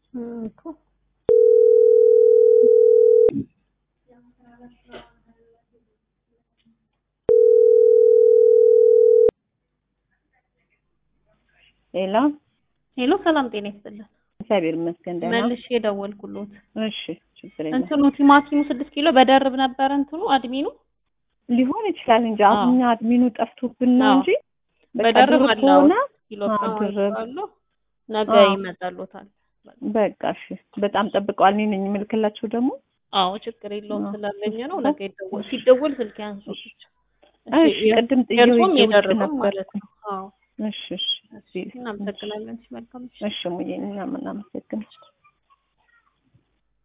እም እኮ ሌላ ሄሎ፣ ሰላም ጤና ይስጥልን። እግዚአብሔር ይመስገን ደህና። መልሼ የደወልኩሎት እሺ ችግር የለም እንትኑ ቲማቲሙ ስድስት ኪሎ በደርብ ነበረ እንትኑ አድሚኑ ሊሆን ይችላል እንጂ አዎ። አሁን እኛ አድሚኑ ጠፍቶብን ነው አዎ። እንጂ በቃ በደርብ ድርብ አለ ከሆነ ኪሎ አዎ፣ ከሆነ ድርብ። አለው። ነገ አዎ። ይመጣሎታል። በቃ እሺ በጣም ጠብቀዋል። እኔ ነኝ የምልክላቸው ደግሞ አዎ ችግር የለውም አዎ። ስላለኝ ነው። ነገ ይደወል ሲደወል ስልክ ያንሱ ብቻ። እሺ ቅድም ጥዬው የእርሶም ሂጄ ውጭ የደረበው ነበር። ማለት ነው። አዎ እሺ እሺ እናመሰግናለን። መልካም ምሽት። እሺ ሙዬ እኛም እናመሰግናለን።